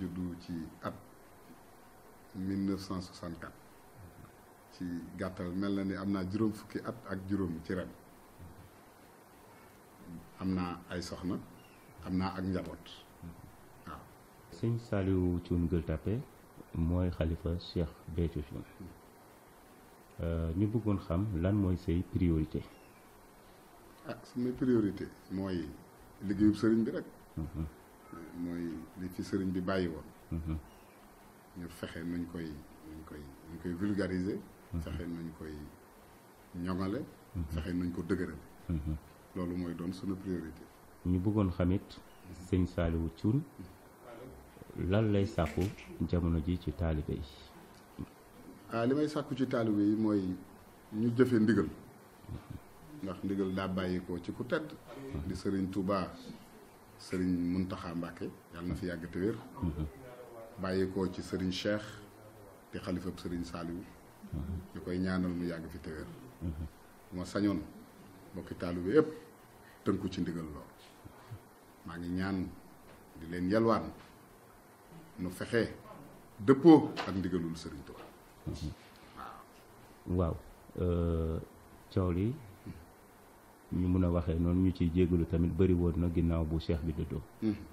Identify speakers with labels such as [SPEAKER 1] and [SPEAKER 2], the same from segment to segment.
[SPEAKER 1] juddu ci at 1964 ci gàttal mel na ni am naa juróom fukki at ak juróom ci ren am naa ay soxna am naa ak njaboot waaw.
[SPEAKER 2] sëñ Saliou Thioune Gueule Tapée mooy xalifa Cheikh Béthio Thioune ñu bëggoon xam lan mooy say priorité
[SPEAKER 1] ah sumay priorité mooy liggéeyub sëriñ bi rek. mooy li fi sëriñ bi bàyyi woon. ñu fexe nuñ koy nuñ koy nuñ koy vulgariser. fexe nuñ koy ñoŋale. fexe nuñ ko dëgërale. loolu mooy doon sunu priorité.
[SPEAKER 2] ñu bëggoon xamit sëñ Saliou Thioune lan lay sàkku jamono ji ci taalibe yi.
[SPEAKER 1] ah li may sàkku ci taalibe yi mooy ñu jëfe ndigal. ndax ndigal daa bàyyikoo ci ku tedd. di sëriñ Touba sëriñ Mountakha Mbacké yàlla na fi yàgg te wér. bàyyikoo ci sëriñ Cheikh di xalifab sëriñ Saliou. ñu koy ñaanal mu yàgg fi te wér. bu ma sañoon mbokki taalibe yépp tënku ci ndigal lool maa ngi ñaan di leen yalwaan nu fexe dëppoo ak ndigalul sëriñ Touba.
[SPEAKER 2] waaw coow li ñu mun a waxee noonu ñu ciy jégalu tamit bëri woon na ginnaaw bu cheikh bi dëddoo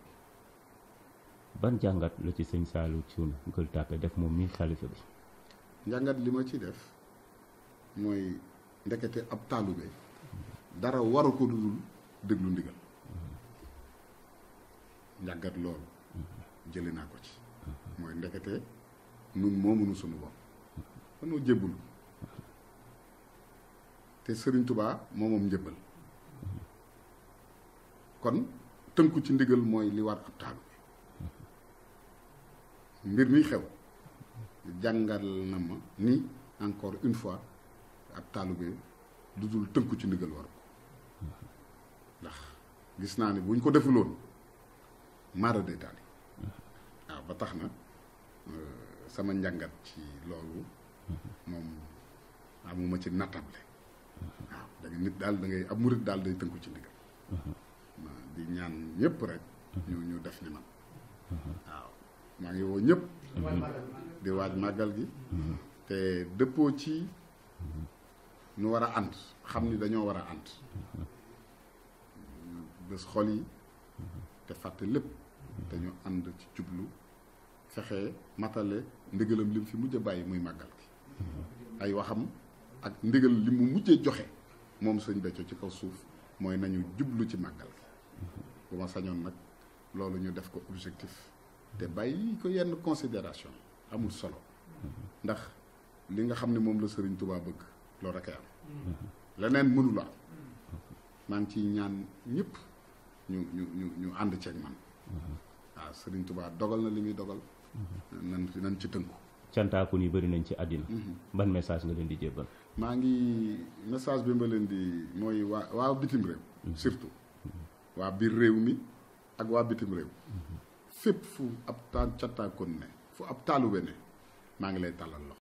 [SPEAKER 2] ban jàngat la ci sëñ Saliou Thioune Gueule Tapée def moom mi xalifa bi
[SPEAKER 1] njàngat li ma ci def mooy ndekete ab taalube dara waru ko dudul déglu ndigal njàngat loolu jële naa ko ci mooy ndekete nun moomunu sunu bopp danoo jébbul te sëriñ tubaa moomoom njëbbal kon tënku ci ndigal mooy li war ab taalube mbir mi xew jàngal na ma ni encore une fois ab taalube du dul tënku ci ndigal war ko ndax gis naa ni buñ ko defuloon maara day taali waaw ba tax na sama njàngat ci loolu moom amuma ci nattable waaw da nga nit daal da ngay ab murit daal day tënku ci ndigal di ñaan ñëpp rek ñu ñu def ni man waaw maa ngi woo ñëpp di waaj màggal gi te dëppoo ci nu war a ànd xam ni dañoo war a ànd bés xol yi te fàtte lépp te ñu ànd ci jublu fexe matale ndigalam lim fi mujj a bàyyi muy màggal gi ay waxam ak ndigal li mu mujjee joxe moom sëñ Béthio ci kaw suuf mooy nañu jublu ci màggal gi bu ma sañoon nag loolu ñu def ko objectif te bàyyi ko yenn considération amul solo ndax li nga xam ne moom la sëriñ Touba bëgg loolu rek am leneen mënula am maa ngi ciy ñaan ñëpp ñu ñu ñu ñu ànd ceeg man waaw sëriñ Touba dogal na li muy dogal nan nan ci tënku
[SPEAKER 2] cantaakun yi bëri nañ ci àddina ban message nga leen di jébbal
[SPEAKER 1] maa ngi message bi ma leen di mooy waa waa bitim réew surtout waa biir réew mi ak waa bitim réew fépp fu ab taan cantaakoon ne fu ab taalube ne maa ngi lay tàllal loxo